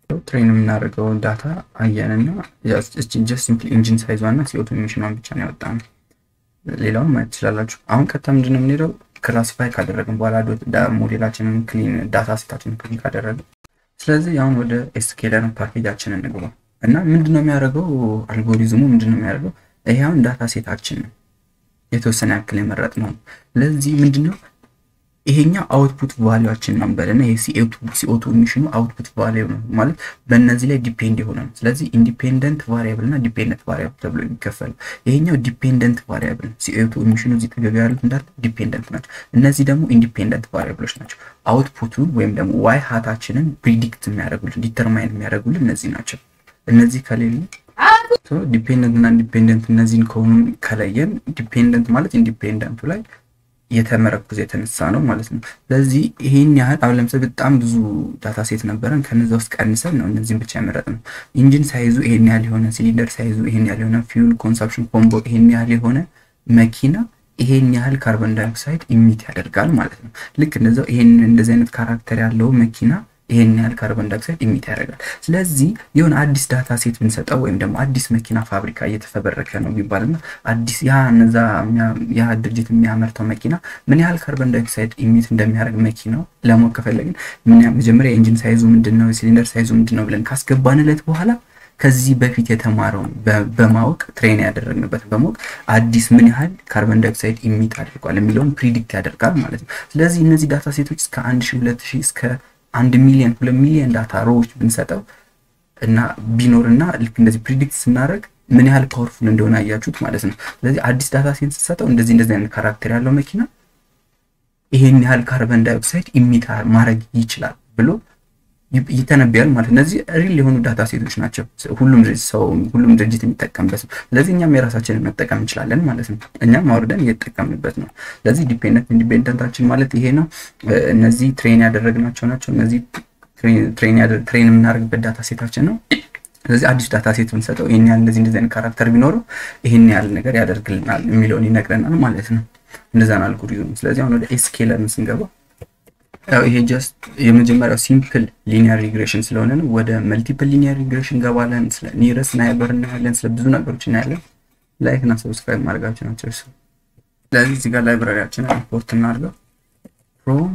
ትሬን የምናደርገው ዳታ አየንና ጀስት ሲምፕሊ ኢንጂን ሳይዟ እና ሲኦቱ ኢሚሽኗን ብቻ ነው ያወጣ ነው። ሌላውን ማየት ትችላላችሁ። አሁን ቀጥታ ምንድን ነው የምንሄደው ክላሲፋይ ካደረግን በኋላ ሞዴላችንን ክሊን ዳታ ሴታችንን ክሊን ካደረግን፣ ስለዚህ አሁን ወደ ኤስኬለር ፓኬጃችንን እንግባ እና ምንድን ነው የሚያደርገው አልጎሪዝሙ ምንድን ነው የሚያደርገው? ይሄ አሁን ዳታ ሴታችን ነው የተወሰነ ያክል የመረጥ ነው። ለዚህ ምንድን ነው ይሄኛው አውትፑት ቫሊዋችን ነው በለና ይሄ ሲኦቱ ኢሚሽኑ አውትፑት ቫሊዩ ነው ማለት በእነዚህ ላይ ዲፔንድ የሆነ ነው። ስለዚህ ኢንዲፔንደንት ቫሪያብል እና ዲፔንደንት ቫሪያብል ተብሎ የሚከፈለው ይሄኛው ዲፔንደንት ቫሪያብል ሲኦቱ ኢሚሽኑ እዚህ ተገቢ ያሉት እንዳለ ዲፔንደንት ናቸው። እነዚህ ደግሞ ኢንዲፔንደንት ቫሪያብሎች ናቸው። አውትፑቱን ወይም ደግሞ ዋይ ሀታችንን ፕሪዲክት የሚያደርጉልን ዲተርማይን የሚያደርጉልን እነዚህ ናቸው። እነዚህ ከሌሉ ዲፔንደንት እና ኢንዲፔንደንት እነዚህን ከሆኑ ከለየን ዲፔንደንት ማለት ኢንዲፔንደንቱ ላይ የተመረኮዘ የተነሳ ነው ማለት ነው። ስለዚህ ይሄን ያህል አሁን ለምሳሌ በጣም ብዙ ዳታ ሴት ነበረን ከነዛ ውስጥ ቀንሰን ነው እነዚህን ብቻ ያመረጥ ነው። ኢንጂን ሳይዙ ይሄን ያህል የሆነ ሲሊንደር ሳይዙ ይሄን ያህል የሆነ ፊውል ኮንሰፕሽን ኮምቦ ይሄን ያህል የሆነ መኪና ይሄን ያህል ካርቦን ዳይኦክሳይድ ኢሚት ያደርጋል ማለት ነው። ልክ እንደዛው ይሄን እንደዚህ አይነት ካራክተር ያለው መኪና ይሄን ያህል ካርቦን ዳይኦክሳይድ ኢሚት ያደርጋል። ስለዚህ የሆነ አዲስ ዳታ ሴት ብንሰጠው ወይም ደግሞ አዲስ መኪና ፋብሪካ እየተፈበረከ ነው ቢባልና አዲስ ያ እነዛ ያ ድርጅት የሚያመርተው መኪና ምን ያህል ካርቦን ዳይኦክሳይድ ኢሚት እንደሚያደርግ መኪናው ለማወቅ ከፈለግን መጀመሪያ የኢንጂን ሳይዙ ምንድን ነው፣ የሲሊንደር ሳይዙ ምንድን ነው ብለን ካስገባንለት በኋላ ከዚህ በፊት የተማረውን በማወቅ ትሬን ያደረግንበት በማወቅ አዲስ ምን ያህል ካርቦን ዳይኦክሳይድ ኢሚት አድርጓል የሚለውን ፕሪዲክት ያደርጋል ማለት ነው። ስለዚህ እነዚህ ዳታ ሴቶች እስከ አንድ ሺህ ሁለት ሺህ እስከ አንድ ሚሊዮን ሁለት ሚሊዮን ዳታ ሮዎች ብንሰጠው እና ቢኖርና ልክ እንደዚህ ፕሪዲክት ስናደርግ ምን ያህል ፓወርፉል እንደሆነ አያችሁት ማለት ነው። ስለዚህ አዲስ ዳታ ሴት ስትሰጠው እንደዚህ እንደዚህ አይነት ካራክተር ያለው መኪና ይሄን ያህል ካርበን ዳይኦክሳይድ ኢሚት ማድረግ ይችላል ብሎ ይተነብያል ማለት እነዚህ ሪል የሆኑ ዳታ ሴቶች ናቸው። ሁሉም ሰው ሁሉም ድርጅት የሚጠቀምበት ነው። ስለዚህ እኛም የራሳችንን መጠቀም እንችላለን ማለት ነው። እኛም አውርደን እየተጠቀምንበት ነው። ስለዚህ ዲፔንደንት ኢንዲፔንደንታችን ማለት ይሄ ነው። እነዚህ ትሬን ያደረግናቸው ናቸው። እነዚህ ትሬን የምናደርግበት ዳታ ሴታችን ነው። ስለዚህ አዲስ ዳታ ሴት ብንሰጠው ይህን ያህል እንደዚህ እንደዚህ አይነት ካራክተር ቢኖረው ይህን ያህል ነገር ያደርግልናል የሚለውን ይነግረናል ማለት ነው። እንደዛን አልጎሪዝሙ። ስለዚህ አሁን ወደ ኤስኬለር ስንገባ ያው ይሄ ጀስት የመጀመሪያው ሲምፕል ሊኒየር ሪግሬሽን ስለሆነ ነው። ወደ መልቲፕል ሊኒየር ሪግሬሽን እንገባለን። ስለ ኒረስ ናይበር እናያለን። ስለ ብዙ ነገሮች እናያለን። ላይክ እና ሰብስክራይብ ማድረጋቸው ናቸው እሱ። ስለዚህ እዚህ ጋር ላይብራሪያችንን ኢምፖርት እናድርገው ፍሮም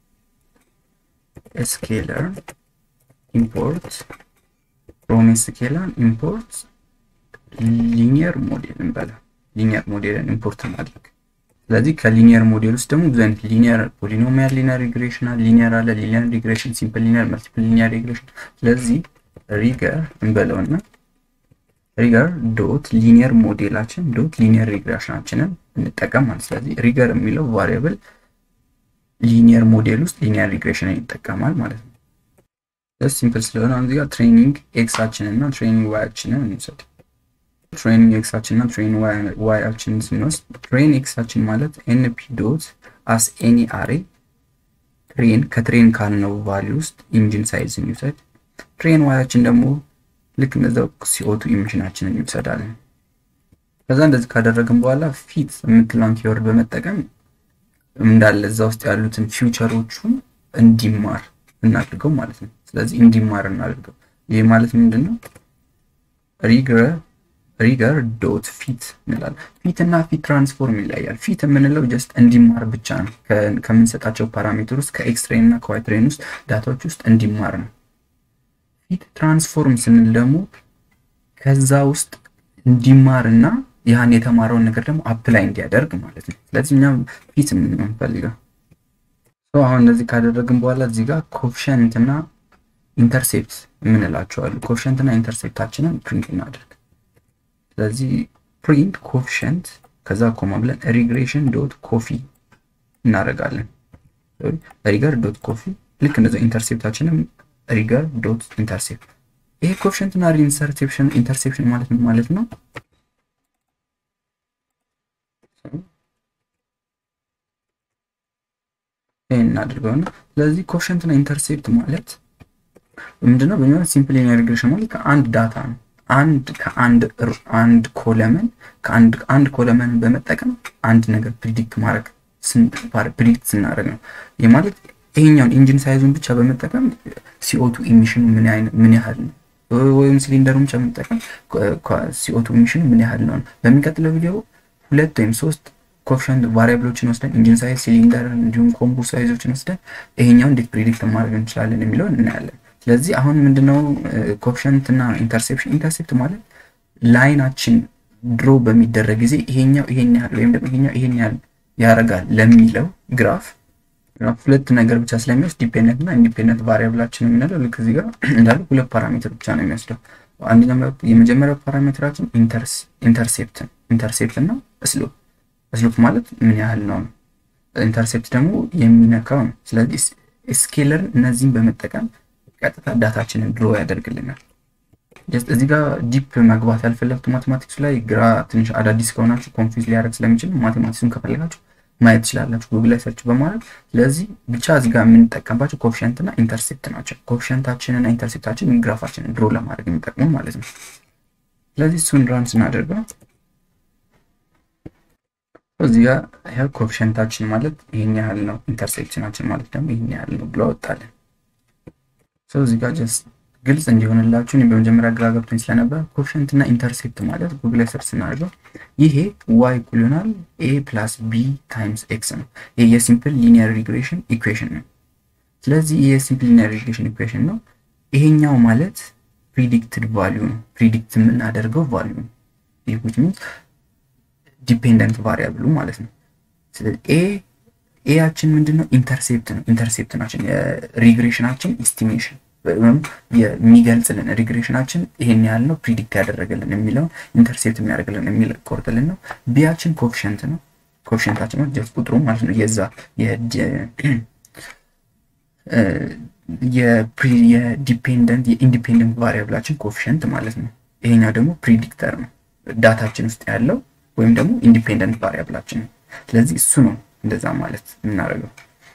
ስኬለር ኢምፖርት ፍሮም ስኬለር ኢምፖርት ሊኒየር ሞዴል እንበላ ሊኒየር ሞዴልን ኢምፖርት እናድርግ። ስለዚህ ከሊኒየር ሞዴል ውስጥ ደግሞ ብዙ አይነት ሊኒየር ፖሊኖሚያል ሊኒየር ሪግሬሽን አለ፣ ሊኒየር አለ፣ ሊኒየር ሪግሬሽን፣ ሲምፕል ሊኒየር፣ መልቲፕል ሊኒየር ሪግሬሽን። ስለዚህ ሪገር እንበለውና ሪገር ዶት ሊኒየር ሞዴላችን ዶት ሊኒየር ሪግሬሽናችንን እንጠቀም ማለት። ስለዚህ ሪገር የሚለው ቫሪያብል ሊኒየር ሞዴል ውስጥ ሊኒየር ሪግሬሽንን ይጠቀማል ማለት ነው። ሲምፕል ስለሆነ እዚህ ጋር ትሬኒንግ ኤክሳችንን እና ትሬኒንግ ዋያችንን እንውሰድ። ትሬኒንግ ኤክሳችን እና ትሬኒንግ ዋያችንን ስንወስድ ትሬን ኤክሳችን ማለት ኤንፒ ዶት አስ ኤኒ አሬ ትሬን ከትሬን ካልነው ቫሊ ውስጥ ኢንጂን ሳይዝ እንውሰድ። ትሬን ዋያችን ደግሞ ልክ እነዛው ሲኦቱ ኢሚሽናችንን እንውሰዳለን። ከዛ እንደዚህ ካደረግን በኋላ ፊት የምትለውን ኪወርድ በመጠቀም እንዳለ እዛ ውስጥ ያሉትን ፊውቸሮቹን እንዲማር እናድርገው ማለት ነው። ስለዚህ እንዲማር እናድርገው። ይህ ማለት ምንድን ነው? ሪግረ ሪገር ዶት ፊት እንላለን። ፊት እና ፊት ትራንስፎርም ይለያል። ፊት የምንለው ጀስት እንዲማር ብቻ ነው። ከምንሰጣቸው ፓራሜትር ውስጥ ከኤክስ ትሬን እና ከዋይ ትሬን ውስጥ ዳታዎች ውስጥ እንዲማር ነው። ፊት ትራንስፎርም ስንል ደግሞ ከዛ ውስጥ እንዲማር እና ያን የተማረውን ነገር ደግሞ አፕላይ እንዲያደርግ ማለት ነው። ስለዚህ እኛም ፊት የምንፈልገው አሁን እንደዚህ ካደረግን በኋላ እዚህ ጋር ኮፍሸንት እና ኢንተርሴፕት የምንላቸዋሉ። ኮፍሸንት እና ኢንተርሴፕታችንን ፕሪንት እናደርግ። ስለዚህ ፕሪንት ኮፍሸንት ከዛ ኮማ ብለን ሪግሬሽን ዶት ኮፊ እናደርጋለን። ሪገር ዶት ኮፊ ልክ እንደዚ ኢንተርሴፕታችንም ሪገር ዶት ኢንተርሴፕት። ይሄ ኮፍሸንት እና ኢንተርሴፕሽን ኢንተርሴፕሽን ማለት ምን ማለት ነው? ይህን እናድርገውና ስለዚህ ኮፍሸንት እና ኢንተርሴፕት ማለት ምንድነው? በሚሆን ሲምፕል ሊኒየር ሪግሬሽን ማለት ከአንድ ዳታ ነው አንድ ከአንድ አንድ ኮለመን ከአንድ አንድ ኮለመን በመጠቀም አንድ ነገር ፕሪዲክት ማድረግ ፕሪዲክት ስናደርግ ነው። ይህ ማለት ይሄኛውን ኢንጂን ሳይዙን ብቻ በመጠቀም ሲኦቱ ኢሚሽኑ ምን ያህል ነው ወይም ሲሊንደሩን ብቻ በመጠቀም ሲኦቱ ኢሚሽኑ ምን ያህል ነው። በሚቀጥለው ቪዲዮ ሁለት ወይም ሶስት ኮፍሸንት ቫሪያብሎችን ወስደን ኢንጂን ሳይዝ፣ ሲሊንደር እንዲሁም ኮምቡር ሳይዞችን ወስደን ይሄኛው እንዴት ፕሪዲክት ማድረግ እንችላለን የሚለውን እናያለን። ስለዚህ አሁን ምንድነው ኮፍሸንት እና ኢንተርሴፕሽን? ኢንተርሴፕት ማለት ላይናችን ድሮ በሚደረግ ጊዜ ይሄኛው ይሄን ያህል ወይም ደግሞ ይሄኛው ይሄን ያህል ያደርጋል ለሚለው ግራፍ ሁለት ነገር ብቻ ስለሚወስድ ዲፔንደንት እና ኢንዲፔንደንት ቫሪያብላችን የምንለው ልክ እዚህ ጋር እንዳሉ ሁለት ፓራሜትር ብቻ ነው የሚወስደው። አንደኛው የመጀመሪያው ፓራሜትራችን ኢንተርሴፕት ኢንተርሴፕት እና ስሎፕ ስሎፕ ማለት ምን ያህል ነው። ኢንተርሴፕት ደግሞ የሚነካው ነው። ስለዚህ ስኬለርን እነዚህን በመጠቀም ቀጥታ ዳታችንን ድሮ ያደርግልናል። እዚህ ጋር ዲፕ መግባት ያልፈለግቱ ማቴማቲክሱ ላይ ግራ ትንሽ አዳዲስ ከሆናችሁ ኮንፊውዝ ሊያደርግ ስለሚችል ማቴማቲክሱን ከፈለጋችሁ ማየት ትችላላችሁ ጉግል ላይ ሰርች በማድረግ ስለዚህ ብቻ እዚህ ጋር የምንጠቀምባቸው ኮፊሸንት እና ኢንተርሴፕት ናቸው። ኮፊሸንታችን እና ኢንተርሴፕታችን ግራፋችንን ድሮ ለማድረግ የሚጠቅሙ ማለት ነው። ስለዚህ እሱን ራን ስናደርገው እዚህ ጋር ይኸው ኮፊሸንታችን ማለት ይህን ያህል ነው፣ ኢንተርሴፕሽናችን ማለት ደግሞ ይህን ያህል ነው ብሎ አወጣለን። እዚህ ጋር ጀስት ግልጽ እንዲሆንላችሁ እኔ በመጀመሪያ ግራ ገብቶኝ ስለነበር ኮፊሸንት እና ኢንተርሴፕት ማለት ጉግል ላይ ሰርች ስናደርገው ይሄ ዋይ እኩል ይሆናል ኤ ፕላስ ቢ ታይምስ ኤክስ ነው። ይሄ የሲምፕል ሊኒየር ሪግሬሽን ኢኩዌሽን ነው። ስለዚህ ይሄ የሲምፕል ሊኒየር ሪግሬሽን ኢኩዌሽን ነው። ይሄኛው ማለት ፕሪዲክትድ ቫሊዩ ነው። ፕሪዲክት የምናደርገው ቫሊዩ ነው። ይህ ዊች ሚንስ ዲፔንደንት ቫሪያብሉ ማለት ነው። ስለዚህ ኤ ኤያችን ምንድነው? ኢንተርሴፕት ነው። ኢንተርሴፕት ናችን የሪግሬሽናችን ኢስቲሜሽን ወይም የሚገልጽልን ሪግሬሽናችን ይሄን ያህል ነው ፕሪዲክት ያደረገልን የሚለው ኢንተርሴፕት የሚያደርግልን የሚል ቆርጥልን ነው። ቢያችን ኮፊሸንት ነው። ኮፊሸንታችን ነው ጀስት ቁጥሩ ማለት ነው። የዛ የዲፔንደንት የኢንዲፔንደንት ቫሪያብላችን ኮፊሸንት ማለት ነው። ይሄኛው ደግሞ ፕሪዲክተር ነው ዳታችን ውስጥ ያለው ወይም ደግሞ ኢንዲፔንደንት ቫሪያብላችን ነው። ስለዚህ እሱ ነው እንደዛ ማለት የምናደርገው።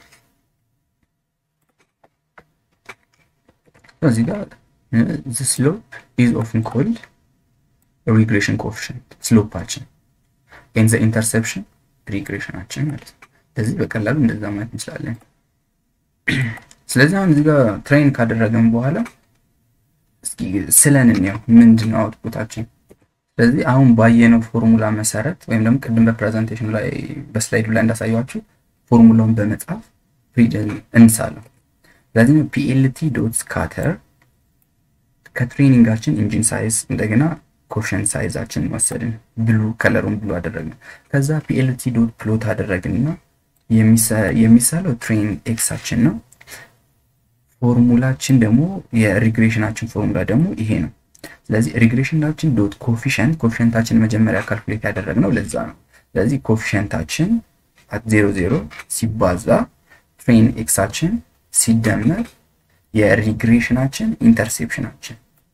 እዚህ ጋር ስሎፕ ኢዝ ኦፍን ኮልድ ሪግሬሽን ኮፊሽንት ስሎፓችን ኤን ዘ ኢንተርሴፕሽን ሪግሬሽናችን ማለት ነው። ስለዚህ በቀላሉ እንደዛ ማለት እንችላለን። ስለዚህ አሁን እዚህ ጋር ትሬን ካደረገን በኋላ እስኪ ስለን እንየው ምንድን ነው አውትፑታችን። ስለዚህ አሁን ባየነው ፎርሙላ መሰረት ወይም ደግሞ ቅድም በፕሬዘንቴሽኑ ላይ በስላይዱ ላይ እንዳሳያችሁ ፎርሙላውን በመጻፍ እንሳለን። ስለዚህ ፒኤልቲ ዶት ስካተር ከትሬኒንጋችን ኢንጂን ሳይዝ እንደገና ኮሽን ሳይዛችን ወሰድን፣ ብሉ ከለሩን ብሉ አደረግን። ከዛ ፒኤልቲ ዶት ፕሎት አደረግንና የሚሳለው ትሬን ኤክሳችን ነው። ፎርሙላችን ደግሞ የሪግሬሽናችን ፎርሙላ ደግሞ ይሄ ነው። ስለዚህ ሪግሬሽናችን ዶት ኮፊሽንት ኮፊሽንታችን መጀመሪያ ካልኩሌት ያደረግነው ለዛ ነው። ስለዚህ ኮፊሽንታችን አት ዜሮ ዜሮ ሲባዛ ትሬን ኤክሳችን ሲደመር የሪግሬሽናችን ኢንተርሴፕሽናችን።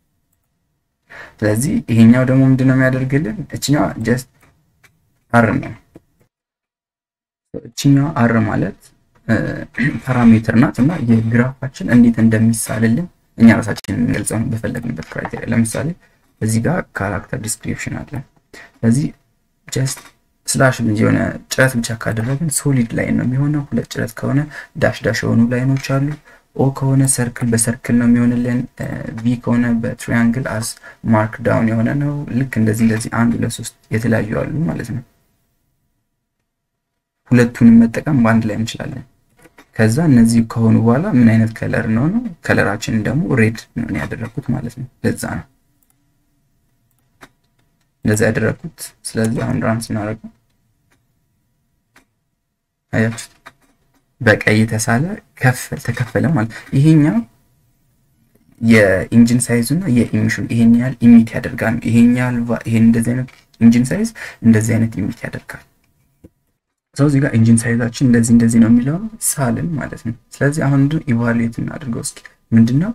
ስለዚህ ይሄኛው ደግሞ ምንድን ነው የሚያደርግልን? እችኛዋ ጀስት አር ነው። እችኛዋ አር ማለት ፓራሜትር ናት እና የግራፋችን እንዴት እንደሚሳልልን እኛ ራሳችን የምንገልጸው በፈለግንበት ክራይቴሪያ። ለምሳሌ እዚህ ጋር ካራክተር ዲስክሪፕሽን አለ። ስለዚህ ጀስት ስላሽ የሆነ ጭረት ብቻ ካደረግን ሶሊድ ላይን ነው የሚሆነው። ሁለት ጭረት ከሆነ ዳሽ ዳሽ የሆኑ ላይኖች አሉ። ኦ ከሆነ ሰርክል በሰርክል ነው የሚሆንልን። ቪ ከሆነ በትሪያንግል አስ ማርክ ዳውን የሆነ ነው። ልክ እንደዚህ እንደዚህ አንድ ሁለት ሶስት የተለያዩ አሉ ማለት ነው። ሁለቱንም መጠቀም በአንድ ላይ እንችላለን። ከዛ እነዚህ ከሆኑ በኋላ ምን አይነት ከለር ነው ነው ከለራችንን ደግሞ ሬድ ነው ያደረግኩት ማለት ነው። ለዛ ነው እንደዛ ያደረግኩት። ስለዚህ አሁን ራን ስናደርገው አያችሁት በቀይ የተሳለ ከፈል ተከፈለ ማለት ይሄኛው የኢንጂን ሳይዙ እና የኢሚሽን ይሄን ያህል ኢሚት ያደርጋል። ይሄን ያህል ይሄን እንደዚህ አይነት ኢንጂን ሳይዝ እንደዚህ አይነት ኢሚት ያደርጋል። ሰው እዚህ ጋር ኢንጂን ሳይዛችን እንደዚህ እንደዚህ ነው የሚለው ሳልን ማለት ነው። ስለዚህ አሁን ምንድን ኢቫሉዌት እናድርገው እስኪ ምንድነው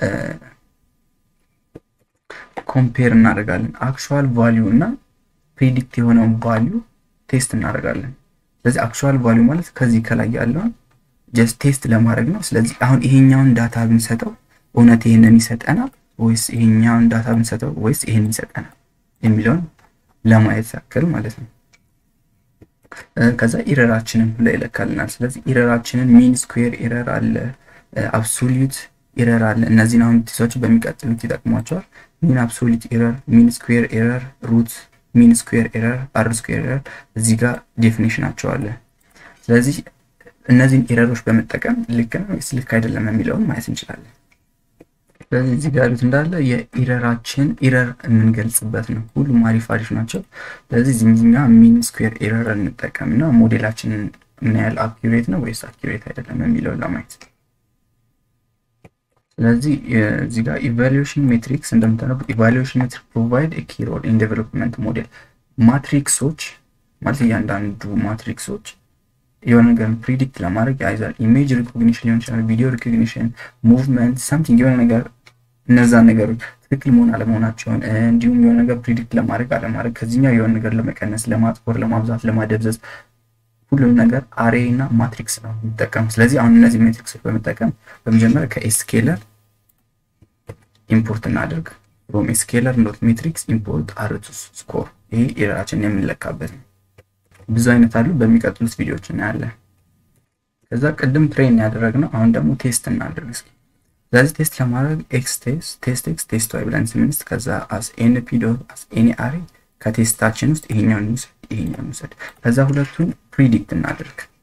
ኮምፔር እናደርጋለን። አክቹዋል ቫሊዩ እና ፕሬዲክት የሆነውን ቫሊዩ ቴስት እናደርጋለን። ስለዚህ አክቹዋል ቫሊዩ ማለት ከዚህ ከላይ ያለውን ጀስት ቴስት ለማድረግ ነው። ስለዚህ አሁን ይሄኛውን ዳታ ብንሰጠው እውነት ይሄንን ይሰጠናል ወይስ ይሄኛውን ዳታ ብንሰጠው ወይስ ይሄንን ይሰጠናል የሚለውን ለማየት ያክል ማለት ነው። ከዛ ኢረራችንን ብሎ ይለካልናል። ስለዚህ ኢረራችንን ሚን ስኩዌር ኢረር አለ፣ አብሶሉት ኢረር አለ። እነዚህን አሁን ቲሶች በሚቀጥሉት ይጠቅሟቸዋል። ሚን አብሶሉት ኢረር፣ ሚን ስኩዌር ኢረር፣ ሩት ሚን ስኩዌር ኤረር፣ አር ስኩዌር ኤረር እዚህ ጋር ዴፊኒሽናቸው አለ። ስለዚህ እነዚህን ኤረሮች በመጠቀም ልክ ነው ወይስ ልክ አይደለም የሚለውን ማየት እንችላለን። ስለዚህ እዚህ ጋር ያሉት እንዳለ የኢረራችን ኢረር የምንገልጽበት ነው። ሁሉም አሪፍ አሪፍ ናቸው። ስለዚህ እዚህኛ ሚን ስኩዌር ኤረር እንጠቀም እና ሞዴላችንን ምን ያህል አኪሬት ነው ወይስ አኪሬት አይደለም የሚለውን ለማየት ስለዚህ እዚህ ጋር ኢቫሉዌሽን ሜትሪክስ እንደምታነቡ ኢቫሉዌሽን ሜትሪክ ፕሮቫይድ ኪ ሮል ኢን ዴቨሎፕመንት ሞዴል ማትሪክሶች ማለት እያንዳንዱ ማትሪክሶች የሆነ ነገር ፕሪዲክት ለማድረግ አይዛል ኢሜጅ ሪኮግኒሽን ሊሆን ይችላል፣ ቪዲዮ ሪኮግኒሽን፣ ሙቭመንት ሳምቲንግ የሆነ ነገር እነዛ ነገሮች ትክክል መሆን አለመሆናቸውን እንዲሁም የሆነ ነገር ፕሪዲክት ለማድረግ አለማድረግ ከዚህኛው የሆነ ነገር ለመቀነስ፣ ለማጥቆር፣ ለማብዛት፣ ለማደብዘዝ ሁሉም ነገር አሬ እና ማትሪክስ ነው የሚጠቀሙ። ስለዚህ አሁን እነዚህ ሜትሪክሶች በመጠቀም በመጀመሪያ ከኤስኬለር ኢምፖርት እናደርግ ፍሮም ኤስኬለር ኖት ሜትሪክስ ኢምፖርት አርቱስ ስኮር። ይሄ ኢረራችን የምንለካበት ነው። ብዙ አይነት አሉ። በሚቀጥሉት ቪዲዮዎች እናያለን። ከዛ ቅድም ትሬን ያደረግነው አሁን ደግሞ ቴስት እናደርግ እስኪ። ስለዚህ ቴስት ለማድረግ ኤክስ ቴስት ቴስት ኤክስ ቴስት ዋይ ብለን ስምንት ከዛ አስ ኤንፒ ዶት አስ ኤኒ አሬ ከቴስታችን ውስጥ ይሄኛውን እንውሰድ ይሄኛውን እንውሰድ። ከዛ ሁለቱን ፕሪዲክት እናደርግ